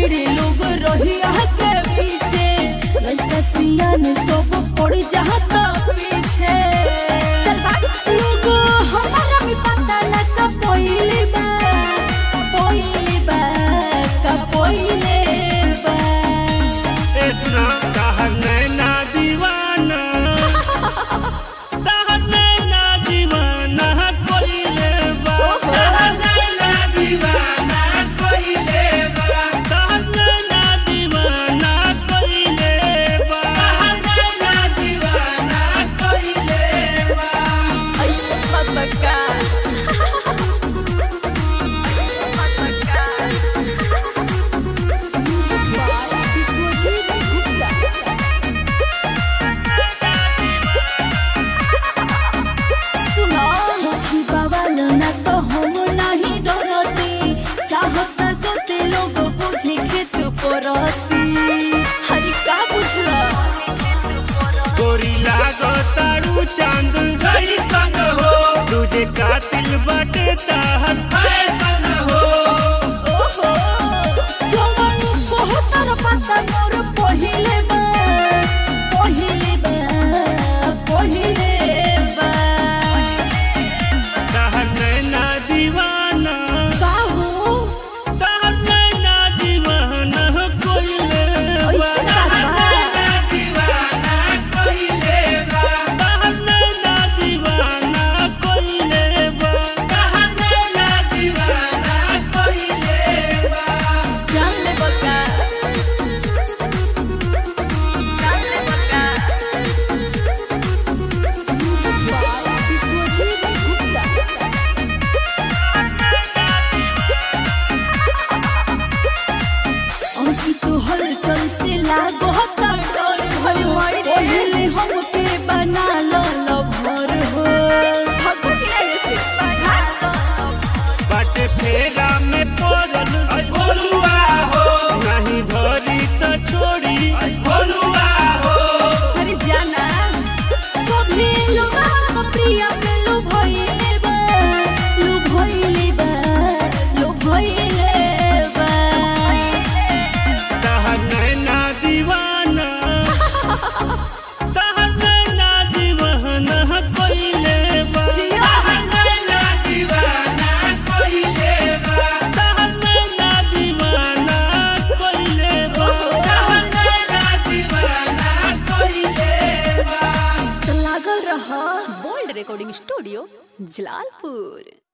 भिड़े लोग रही के पीछे लड़का सियान सब पड़ जाता पीछे चल बात लोग हमारा भी पता न का पहिले बा पहिले बा का पहिले बा ए सुना कहर नैना दीवाना कहर नैना दीवाना कोइले बा कहर नैना दीवाना कोइले बा कहर नैना दीवाना कोइले बा कहर नैना दीवाना कोइले बा ऐसे मत का विश्वजीत गुप्ता सुनो मुखी बवाल ना तो हम नहीं डरती चाहत जो ते लोग बुझे खेत परती हरी का बुझला गोरी लागो तारू चांद जैसन हो तुझे कातिल बटे ताहर फैसन हो ओहो जवान बहुत पता मोर पहिले बा पहिले बा पहिले बा कहर नैना दीवाना बाहू कहर नैना दीवाना कोइले बा ऐसे बात बा। दीवाना कोइले बा कहर नैना दीवाना कोइले बा कहर नैना दीवाना कोइले बा जान ले बका जान ले बका विश्वजीत गुप्ता अभी तो हलचल से लागो हता डर भयो पहिले हमके बना लो लभर हो भगत नहीं से बाटे फेरा में पड़ल भोलुआ हो नहीं धरी त छोड़ी भोलुआ हो अरे जाना सभी लोग हम प्रिय में लो भइले बा लो भइले बा लो भइले बा कहर नैना दीवाना कहर नैना दीवाना कोइले बा जिया। कहर नैना दीवाना कोइले बा कहर नैना दीवाना कोइले बा कहर नैना दीवाना कोइले बा तो लागल रहा बोल्ड रिकॉर्डिंग स्टूडियो जलालपुर